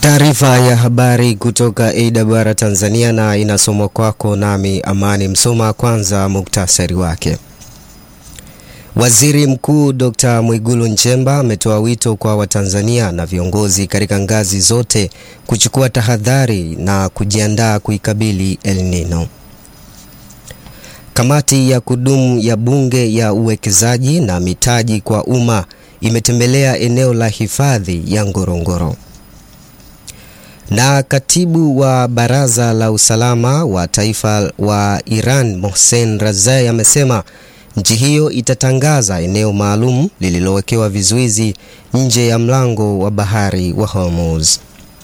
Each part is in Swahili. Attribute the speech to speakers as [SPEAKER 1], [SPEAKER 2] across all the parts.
[SPEAKER 1] Taarifa ya habari kutoka AWR Tanzania na inasomwa kwako nami Amani Msoma. Kwanza muktasari wake. Waziri Mkuu Dr. Mwigulu Nchemba ametoa wito kwa Watanzania na viongozi katika ngazi zote kuchukua tahadhari na kujiandaa kuikabili El Nino. Kamati ya kudumu ya Bunge ya uwekezaji na mitaji kwa umma imetembelea eneo la hifadhi ya Ngorongoro. Na katibu wa Baraza la Usalama wa Taifa wa Iran Mohsen Razai amesema nchi hiyo itatangaza eneo maalum lililowekewa vizuizi nje ya mlango wa bahari wa Hormuz.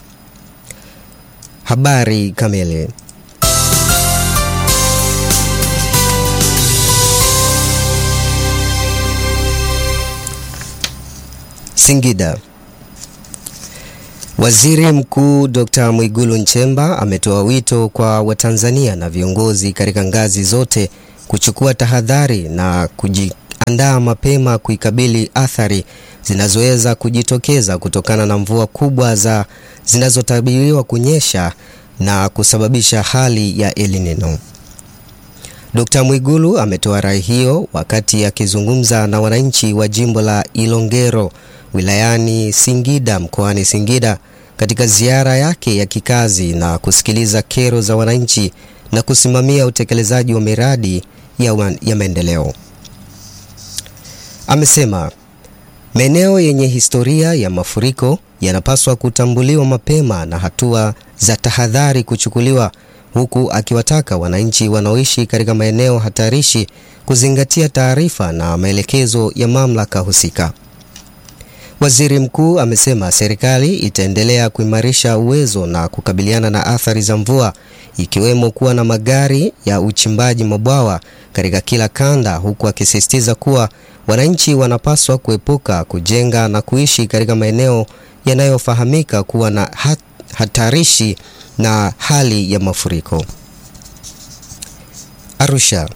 [SPEAKER 1] Habari kamili. Singida. Waziri Mkuu Dr. Mwigulu Nchemba ametoa wito kwa Watanzania na viongozi katika ngazi zote kuchukua tahadhari na kujiandaa mapema kuikabili athari zinazoweza kujitokeza kutokana na mvua kubwa za zinazotabiriwa kunyesha na kusababisha hali ya El Nino. Dr. Mwigulu ametoa rai hiyo wakati akizungumza na wananchi wa jimbo la Ilongero wilayani Singida mkoani Singida katika ziara yake ya kikazi na kusikiliza kero za wananchi na kusimamia utekelezaji wa miradi ya, ya maendeleo. Amesema maeneo yenye historia ya mafuriko yanapaswa kutambuliwa mapema na hatua za tahadhari kuchukuliwa, huku akiwataka wananchi wanaoishi katika maeneo hatarishi kuzingatia taarifa na maelekezo ya mamlaka husika. Waziri Mkuu amesema serikali itaendelea kuimarisha uwezo na kukabiliana na athari za mvua ikiwemo kuwa na magari ya uchimbaji mabwawa katika kila kanda, huku akisisitiza kuwa wananchi wanapaswa kuepuka kujenga na kuishi katika maeneo yanayofahamika kuwa na hat, hatarishi na hali ya mafuriko. Arusha.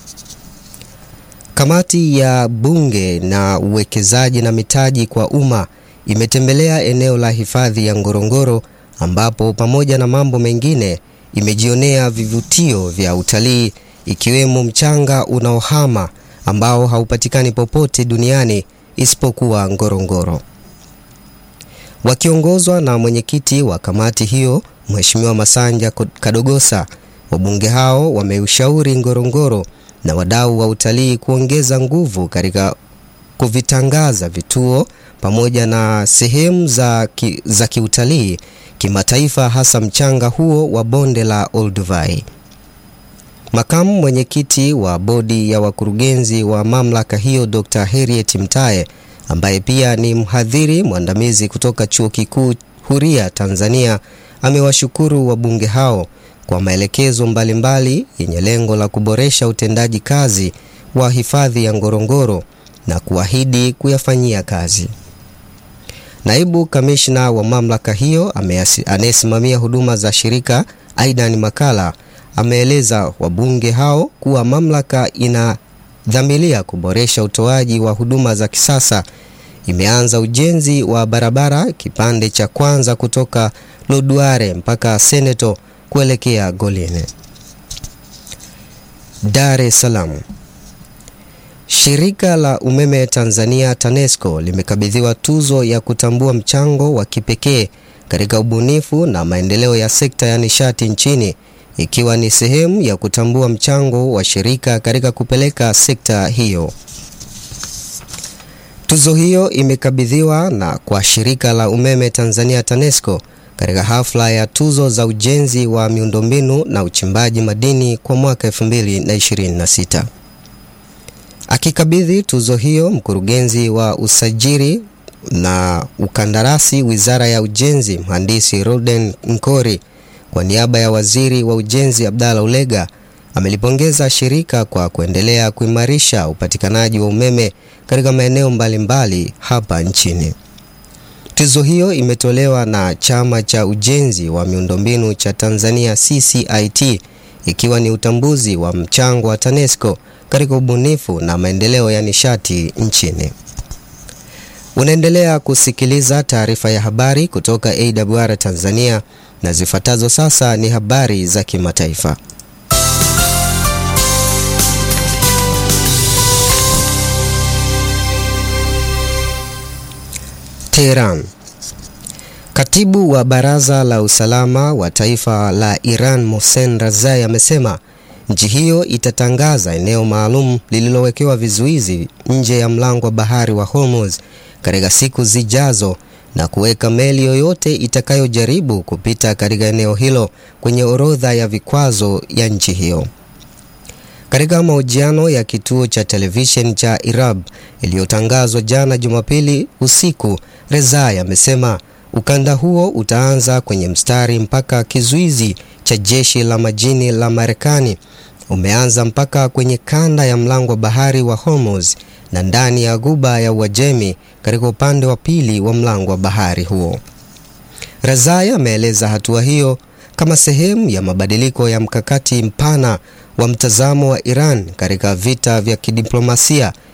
[SPEAKER 1] Kamati ya Bunge na uwekezaji na mitaji kwa umma imetembelea eneo la hifadhi ya Ngorongoro ambapo pamoja na mambo mengine imejionea vivutio vya utalii ikiwemo mchanga unaohama ambao haupatikani popote duniani isipokuwa Ngorongoro. Wakiongozwa na mwenyekiti wa kamati hiyo Mheshimiwa Masanja Kadogosa, wabunge hao wameushauri Ngorongoro na wadau wa utalii kuongeza nguvu katika kuvitangaza vituo pamoja na sehemu za, ki, za kiutalii kimataifa hasa mchanga huo wa bonde la Olduvai. Makamu mwenyekiti wa bodi ya wakurugenzi wa mamlaka hiyo Dr. Harriet Mtaye ambaye pia ni mhadhiri mwandamizi kutoka Chuo Kikuu Huria Tanzania amewashukuru wabunge hao kwa maelekezo mbalimbali yenye lengo la kuboresha utendaji kazi wa hifadhi ya Ngorongoro na kuahidi kuyafanyia kazi. Naibu kamishna wa mamlaka hiyo anayesimamia huduma za shirika Aidan Makala ameeleza wabunge hao kuwa mamlaka inadhamiria kuboresha utoaji wa huduma za kisasa. Imeanza ujenzi wa barabara kipande cha kwanza kutoka Lodware mpaka Seneto kuelekea Goline. Dar es Salaam. Shirika la umeme Tanzania TANESCO limekabidhiwa tuzo ya kutambua mchango wa kipekee katika ubunifu na maendeleo ya sekta ya nishati nchini ikiwa ni sehemu ya kutambua mchango wa shirika katika kupeleka sekta hiyo. Tuzo hiyo imekabidhiwa na kwa shirika la umeme Tanzania TANESCO katika hafla ya tuzo za ujenzi wa miundombinu na uchimbaji madini kwa mwaka 2026. Akikabidhi tuzo hiyo, mkurugenzi wa usajili na ukandarasi Wizara ya Ujenzi, Mhandisi Roden Nkori, kwa niaba ya Waziri wa Ujenzi Abdalla Ulega, amelipongeza shirika kwa kuendelea kuimarisha upatikanaji wa umeme katika maeneo mbalimbali hapa nchini. Tuzo hiyo imetolewa na Chama cha Ujenzi wa Miundombinu cha Tanzania CCIT ikiwa ni utambuzi wa mchango wa TANESCO katika ubunifu na maendeleo ya nishati nchini. Unaendelea kusikiliza taarifa ya habari kutoka AWR Tanzania na zifuatazo sasa ni habari za kimataifa. Tehran. Katibu wa Baraza la Usalama wa Taifa la Iran Mohsen Razai amesema nchi hiyo itatangaza eneo maalum lililowekewa vizuizi nje ya mlango wa bahari wa Hormuz katika siku zijazo na kuweka meli yoyote itakayojaribu kupita katika eneo hilo kwenye orodha ya vikwazo ya nchi hiyo. Katika mahojiano ya kituo cha televisheni cha Irab iliyotangazwa jana Jumapili usiku, Rezai amesema ukanda huo utaanza kwenye mstari mpaka kizuizi cha jeshi la majini la Marekani umeanza mpaka kwenye kanda ya mlango wa bahari wa Hormuz na ndani ya ghuba ya Uajemi katika upande wa pili wa mlango wa bahari huo. Razai ameeleza hatua hiyo kama sehemu ya mabadiliko ya mkakati mpana wa mtazamo wa Iran katika vita vya kidiplomasia